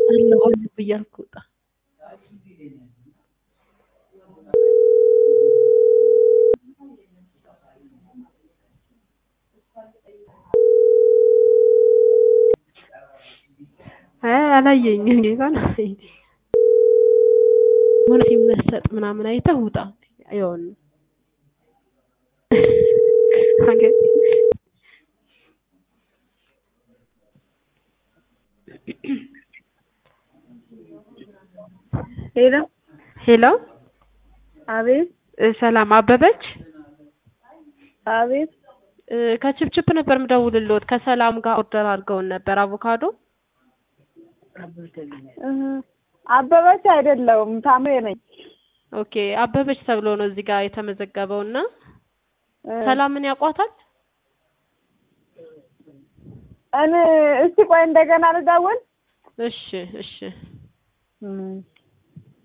አለሁ አለሁ እያልኩ ውጣ። አይ አላየኝም ጌታን አላየኝም። የሆነ ሲመሰጥ ምናምን አይተህ ውጣ ይኸውና አገኘ ሄሎ ሄሎ አቤት እ ሰላም አበበች አቤት እ ከችፕችፕ ነበር የምደውልልዎት ከሰላም ጋር ኦርደር አድርገውን ነበር አቮካዶ እህ አበበች አይደለሁም ታምሬ ነኝ። ኦኬ አበበች ተብሎ ነው እዚህ ጋር የተመዘገበው እና እ ሰላምን ያውቋታል እኔ እስቲ ቆይ እንደገና ልደውል። እሺ እሺ እም